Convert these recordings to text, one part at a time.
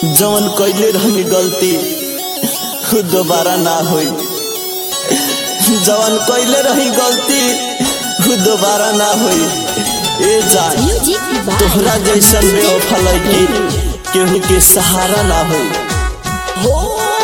जवन कैले रहनी गलती उ दोबारा ना होई जवन कैले रही गलती उ दोबारा ना होई ए जान म्यूजिक बाय तोहरा जैसन बेवफा लड़की केहू के सहारा ना होई हो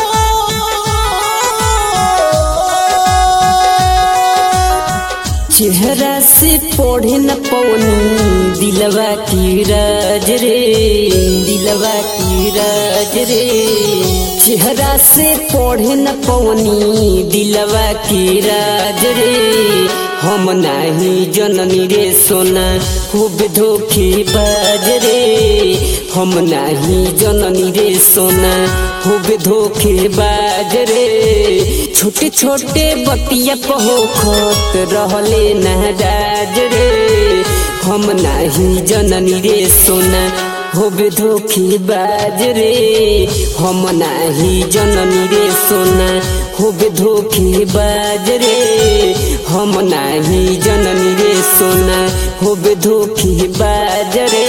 चेहरा से पढ़े न पवनी दिलवा की राज रे दिलवा की राज रे चेहरा से पढ़े न पवनी दिलवा की राज रे हम नाही जननी रे सोना खूब धोखे बाज रे हम नाही जननी रे सोना खूब धोखे बाज रे छोटे छोटे बतिया पहोखत रहले नाराज रे हम नाही जननी रे सोना होबे धोखे बाज रे हम नाही जननी रे सोना होबे धोखे बाज रे हम नाही जननी रे सोना होबे धोखे बाज रे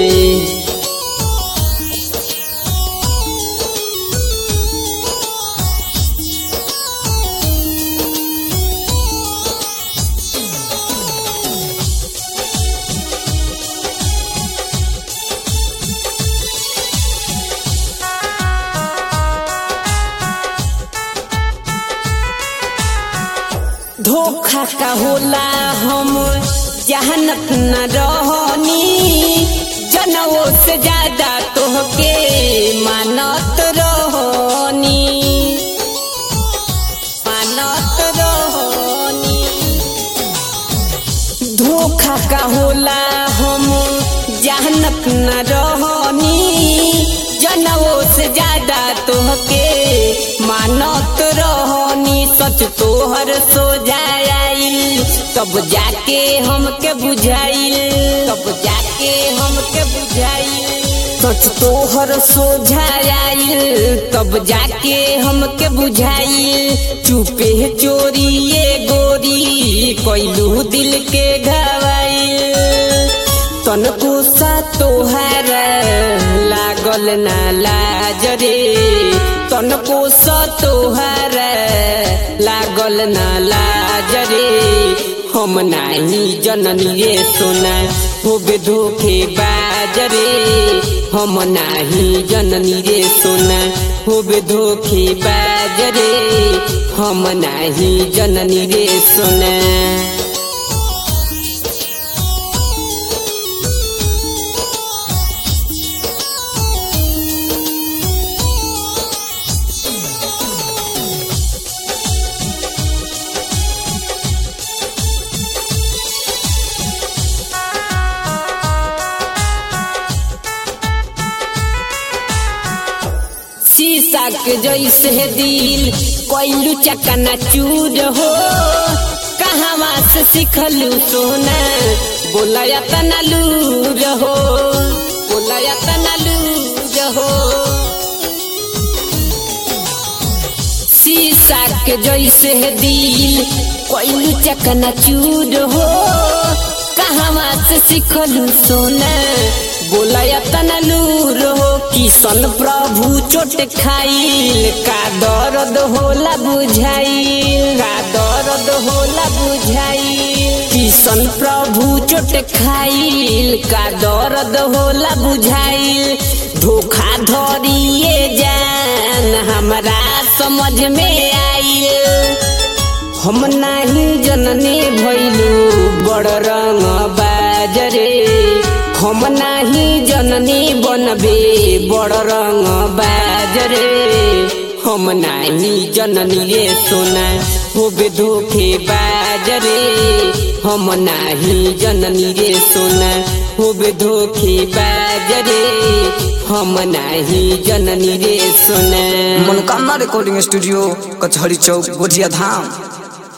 धोखा का होला हम जहनत न रहनी जनवो से ज्यादा तोहके मानत रहनी मानत रहनी धोखा का होला हम जहनत न रहनी जनवो से ज्यादा तोहके मानत रहनी सच तोहर सोझाइल तब जाके हमके बुझाइल तब जाके हमके बुझाइल सच तोहर सोझाइल तब जाके हमके बुझाइल चुपे चोरी ये गोरी कैलू दिल के घवाइल तनको सा तोहार लागल ना लाज रे तनको सा तोहार लागल ना लाज रे हम नाही जननी रे सोना होबे धोखे बाज रे हम नाही जननी रे सोना होबे धोखे बाज रे हम नाही जननी रे सोना शीशा के जैसे दिल कैलू चकना चूर हो कहवा से सिखलू सोना बोलया तना लूर हो बोलया तना लूर हो शीशा के जैसे दिल कैलू चकना चूर हो कहवा से सिखलू सोना बोलया तना लूर हो किशन प्रभु चोट खाइल का दर्द होला बुझाइल का दर्द होला बुझाइल किशन प्रभु चोट खाइल का दर्द होला बुझाइल धोखा धरिए जान हमरा समझ में आइल हम नाही जननी भैलू बड़ रंग बाजरे हम नाही जननी बनबे बड़ रंग बाजरे हम नाही जननी रे सोना होबे धोखे बाजरे हम नाही जननी रे सोना होबे धोखे बाजरे हम नाही जननी रे सोना मनोकामना रिकॉर्डिंग स्टूडियो कचहरी चौक गोजिया धाम